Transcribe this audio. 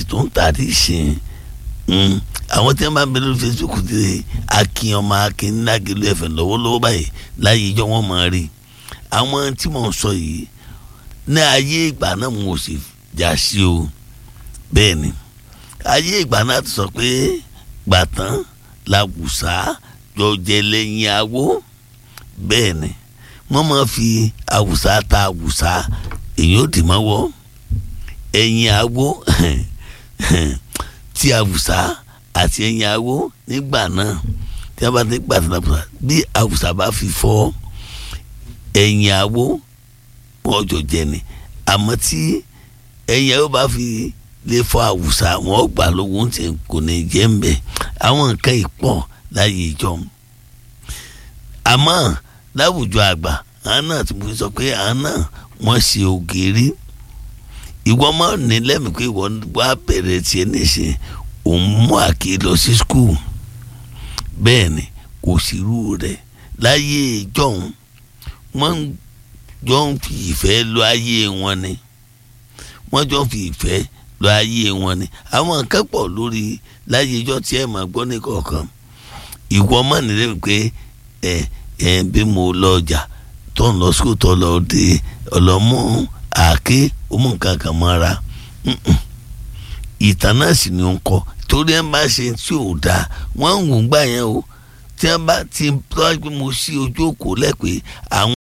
tó ń tàrí ìsìn àwọn tí wọ́n bá ń bẹ lórí Facebook ti akin ọmọ akin nílágẹ̀lú ẹ̀fẹ̀ lọ́wọ́lọ́wọ́ báyìí láyé ìjọ wọn máa rí àwọn tí mò ń sọ yìí ní ayé ìgbà náà mo sì já sí o bẹ́ẹ̀ ni ayé ìgbà náà ti sọ pé gbàtán làwùsá jọjẹ lẹ́yìn awó bẹ́ẹ̀ ni wọ́n máa fi àwùsá ta àwùsá èyí ò dì máa wọ́ ẹ̀yìn awó tí àwùsá àti ẹ̀yìn awó nígbà náà tí a bá ti gbà tí àwùsá bí àwùsá bá fi fọ́ ẹ̀yìn awó wọ́n jọ jẹ ni àmọ́ tí ẹ̀yìn awó bá fi lè fọ́ àwùsá wọ́n gbà lówó ń tẹ̀ kò ní jẹ́ ń bẹ̀ àwọn nǹkan ìpọ̀ láyé ìjọ àmọ́ láwùjọ àgbà àwọn náà tí mo sọ pé àwọn náà wọ́n ṣe ògiri ìwọ máa ní lẹ́mìí pé ìwọ wá bẹ̀rẹ̀ tiẹ̀ níṣẹ́ òun mú àkè lọ sí skul bẹ́ẹ̀ ni kò sí irú rẹ̀ láyé ìjọhún wọ́n jọ ń fi ìfẹ́ lọ ayé wọn ni wọ́n jọ ń fi ìfẹ́ lọ ayé wọn ni àwọn nǹkan pọ̀ lórí láyé ìjọ tí ẹ máa gbọ́ ní kọ̀ọ̀kan ìwọ máa ní lẹ́mìí pé ẹ ẹ bí mo lọ ọjà tó ń lọ skul tó lọ dé ọlọ́mú àáké ọmọ nǹkan kan mọ́ra ìtàn náà sì ni ó ń kọ torí ẹ bá ṣe tí ò dáa wọ́n ń wò gbà yẹn o tí wọ́n bá ti tọ́ pé mo sí ojú òkú lẹ́pẹ́ àwọn